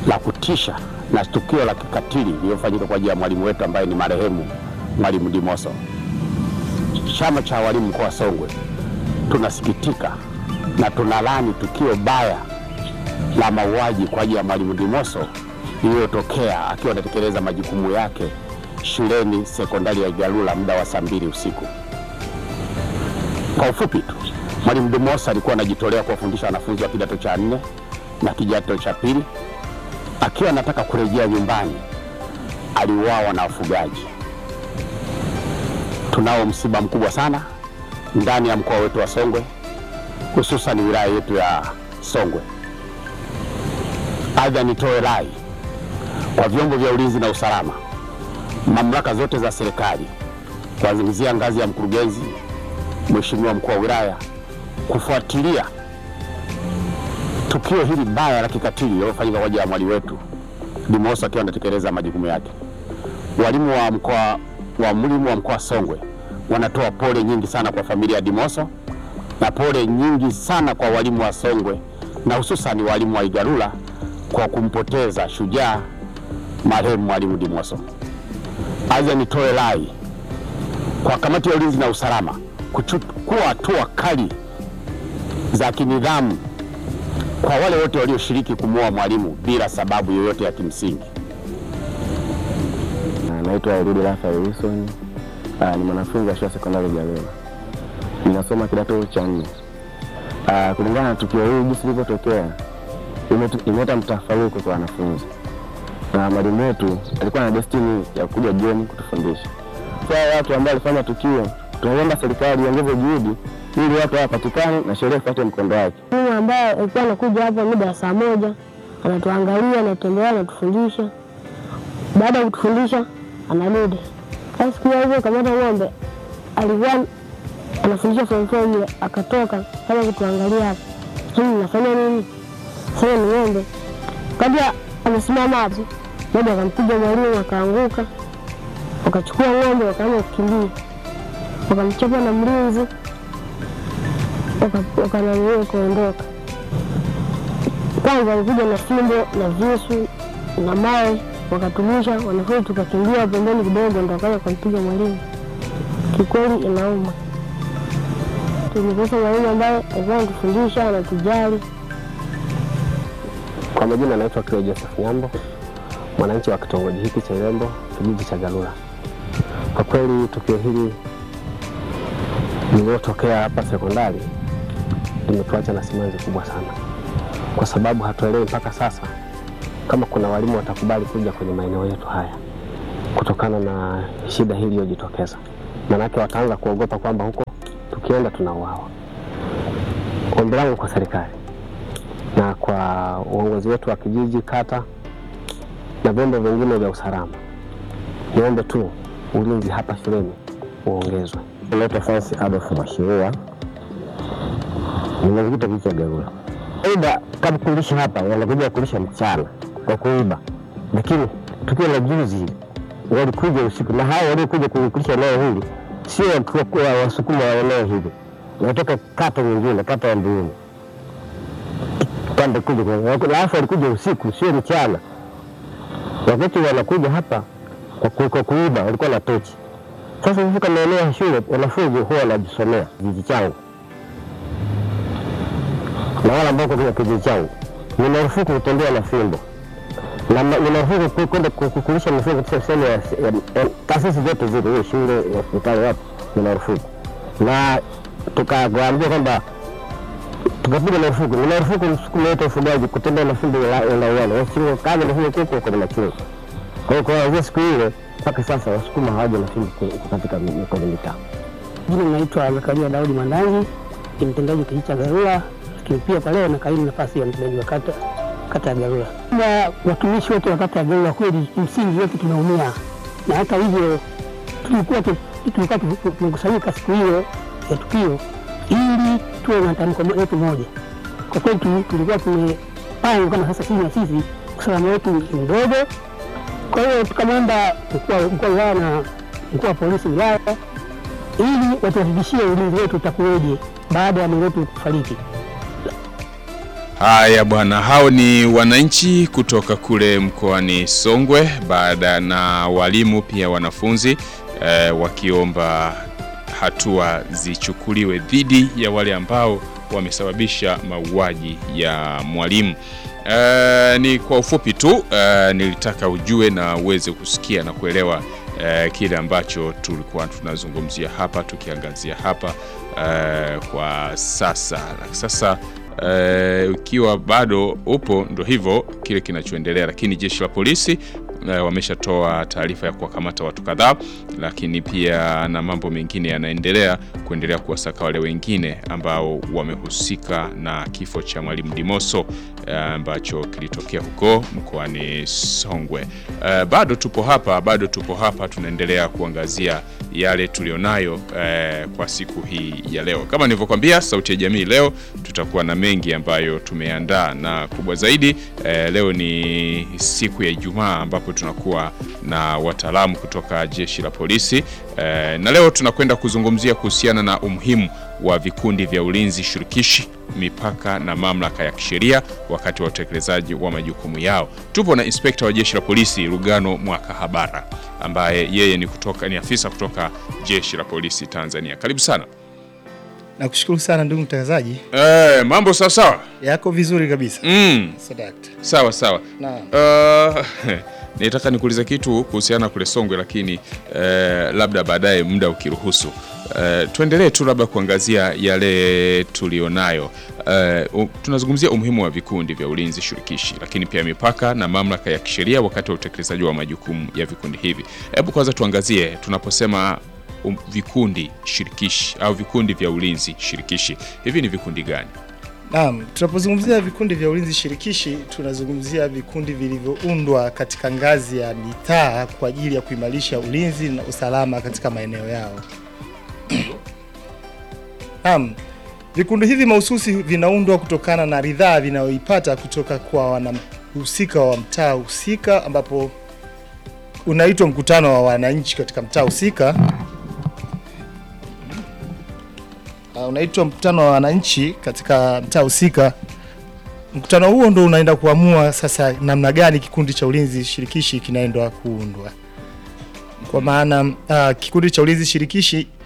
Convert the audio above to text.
la kutisha na tukio la kikatili lililofanyika kwa ajili ya mwalimu wetu ambaye ni marehemu Mwalimu Dimoso. Chama cha walimu mkoa wa Songwe tunasikitika na tunalani tukio baya la mauaji kwa ajili ya Mwalimu Dimoso lililotokea akiwa anatekeleza majukumu yake shuleni sekondari ya Igalula muda wa saa mbili usiku. Kwa ufupi tu, Mwalimu Dimoso alikuwa anajitolea kuwafundisha wanafunzi wa kidato cha nne na kidato cha pili. Akiwa anataka kurejea nyumbani, aliuawa na wafugaji. Tunao msiba mkubwa sana ndani ya mkoa wetu wa Songwe, hususan wilaya yetu ya Songwe. Aidha, nitoe rai kwa vyombo vya ulinzi na usalama, mamlaka zote za serikali, kuanzia ngazi ya mkurugenzi, mheshimiwa mkuu wa wilaya, kufuatilia tukio hili baya la kikatili lililofanyika kwa ajili ya mwalimu wetu Dimoso akiwa anatekeleza majukumu yake. Walimu wa mkoa wa mwalimu wa mkoa Songwe wanatoa pole nyingi sana kwa familia ya Dimoso na pole nyingi sana kwa walimu wa Songwe na hususan walimu wa Igalula kwa kumpoteza shujaa marehemu mwalimu Dimoso. Aidha, nitoe rai kwa kamati ya ulinzi na usalama kuchukua hatua kali za kinidhamu kwa wale wote walioshiriki kumuua mwalimu bila sababu yoyote ya kimsingi. Naitwa Eludi Rafael Wilson. Ah, ni mwanafunzi wa shule ya sekondari Igalula, ninasoma kidato cha nne. Ah, kulingana na tukio hili jinsi lilivyotokea, imetu- imeleta mtafaruku kwa wanafunzi, na mwalimu wetu alikuwa na destiny ya kuja jioni kutufundisha. Sasa watu ambao walifanya tukio, tunaomba serikali iongeze juhudi ili watu hawapatikane na sheria ifuate mkondo wake. Mwalimu ambaye alikuwa anakuja hapa muda wa saa moja anatuangalia, anatembea, anatufundisha. Baada ya kutufundisha anarudi. Sasa siku hiyo hivyo kamata ng'ombe alikuwa anafundisha form four yule, akatoka kama kutuangalia hapa, sasa nafanya nini? Sasa ni ng'ombe kabla amesimama hapo, moja akampiga mwalimu akaanguka, wakachukua ng'ombe wakaanza kukimbia, wakamchapa na mlinzi wakananiwe kuondoka. Kwanza walikuja na fimbo na visu na mawe wakatumisha, wanafunzi tukakimbia pembeni kidogo, ndo wakaja kumpiga mwalimu. Kikweli inauma, tulikosa mwalimu ambaye alikuwa anatufundisha anatujali. Kwa majina anaitwa Clay Joseph Nyambo, mwananchi wa kitongoji hiki cha Irembo, kijiji cha Galula. Kwa kweli tukio hili lililotokea hapa sekondari limetuacha na simanzi kubwa sana, kwa sababu hatuelewi mpaka sasa kama kuna walimu watakubali kuja kwenye maeneo yetu haya kutokana na shida hii iliyojitokeza. Maanake wataanza kuogopa kwamba huko tukienda tunauawa. Ombi langu kwa serikali na kwa uongozi wetu wa kijiji, kata na vyombo vingine vya usalama, niombe tu ulinzi hapa shuleni uongezwe. Naitwa Francis Adolf Mwashirua, nimezikuta kijiji cha Galula. Aidha, kama kulisha hapa wanakuja kulisha mchana kwa kuiba, lakini tukio la juzi hili walikuja usiku, na hao waliokuja kulisha eneo hili sio watu wa- wasukuma wa eneo hili, wanatoka kata nyingine, kata ya Mbuyuni pande kuja kwa- alafu walikuja usiku, sio mchana. Wakati wanakuja hapa kwa ku- kwa kuiba, walikuwa na tochi sasa kufika maeneo ya shule, wanafunzi huwa wanajisomea kijiji changu, na wale ambao kwa kijiji changu ni marufuku kutembea na fimbo na ma- ni marufuku ku- kwenda ku- ku- kulisha mifugo katika sehemu ya ya- ya- taasisi zote zile, hiyo shule, hospitali, wapi, ni marufuku. Na tukawaambia kwamba tukapiga marufuku, ni marufuku msukuma yote ufugaji kutembea na fimbo la la uwani, wasio kama na fimbo kuko kwenye machungu. Kwa hiyo kuanzia siku ile mpaka sasa wasukuma hawaja na fimbo ku- katika mi- kwenye mitaa. Jina naitwa Zakaria Daudi Mandangi, ni mtendaji wa kijiji cha Garula, lakini pia kwa leo nakaimu nafasi ya mtendaji wa kata kata ya Garula. Kwamba watumishi wote wa kata ya Garula kweli kimsingi wote tumeumia, na hata hivyo tulikuwa tu- tulikuwa tu- tumekusanyika siku hiyo ya tukio ili tuwe na tamko letu moja. Kwa kweli tu- tulikuwa tumepanga kama sasa sisi na sisi usalama wetu ni mdogo, kwa hiyo tukamwomba mkuu wa mkuu wa wilaya na mkuu wa polisi wilaya ili watuhakikishie ulinzi wetu utakuweje baada ya mwenzetu kufariki. Haya bwana, hao ni wananchi kutoka kule mkoani Songwe, baada na walimu pia wanafunzi eh, wakiomba hatua zichukuliwe dhidi ya wale ambao wamesababisha mauaji ya mwalimu. Eh, ni kwa ufupi tu eh, nilitaka ujue na uweze kusikia na kuelewa eh, kile ambacho tulikuwa tunazungumzia hapa tukiangazia hapa eh, kwa sasa. Sasa eh, ukiwa bado upo, ndo hivyo kile kinachoendelea, lakini jeshi la polisi eh, wameshatoa taarifa ya kuwakamata watu kadhaa, lakini pia na mambo mengine yanaendelea kuendelea kuwasaka wale wengine ambao wamehusika na kifo cha mwalimu Dimoso eh, ambacho kilitokea huko mkoani Songwe. Eh, bado tupo hapa, bado tupo hapa, tunaendelea kuangazia yale tulionayo eh, kwa siku hii ya leo. Kama nilivyokuambia, Sauti ya Jamii leo tutakuwa na mengi ambayo tumeandaa, na kubwa zaidi eh, leo ni siku ya Ijumaa ambapo tunakuwa na wataalamu kutoka jeshi la polisi eh, na leo tunakwenda kuzungumzia kuhusiana na umuhimu wa vikundi vya ulinzi shirikishi mipaka na mamlaka ya kisheria wakati wa utekelezaji wa majukumu yao. Tupo na inspekta wa jeshi la polisi Lugano Mwakahabara ambaye yeye ni kutoka ni afisa kutoka jeshi la polisi Tanzania. Karibu sana. Nakushukuru sana ndugu mtangazaji, Eh, mambo sawa sawa. yako vizuri kabisa. Mm, Sadakta. sawa sawa. Naam. Uh, nitaka nikuulize kitu kuhusiana kule Songwe, lakini eh, labda baadaye muda ukiruhusu. Eh, tuendelee tu labda kuangazia yale tulionayo. Eh, u- tunazungumzia umuhimu wa vikundi vya ulinzi shirikishi, lakini pia mipaka na mamlaka ya kisheria wakati wa utekelezaji wa majukumu ya vikundi hivi. Hebu kwanza tuangazie tunaposema um, vikundi shirikishi au vikundi vya ulinzi shirikishi, hivi ni vikundi gani? Naam, tunapozungumzia vikundi vya ulinzi shirikishi tunazungumzia vikundi vilivyoundwa katika ngazi ya mitaa kwa ajili ya kuimarisha ulinzi na usalama katika maeneo yao. Naam, vikundi hivi mahususi vinaundwa kutokana na ridhaa vinayoipata kutoka kwa wanahusika wa mtaa husika, ambapo unaitwa mkutano wa wananchi katika mtaa husika. Uh, unaitwa mkutano wa wananchi katika mtaa husika. Mkutano huo ndo unaenda kuamua sasa namna gani kikundi cha ulinzi shirikishi kinaendwa kuundwa. Kwa maana uh, kikundi cha ulinzi shirikishi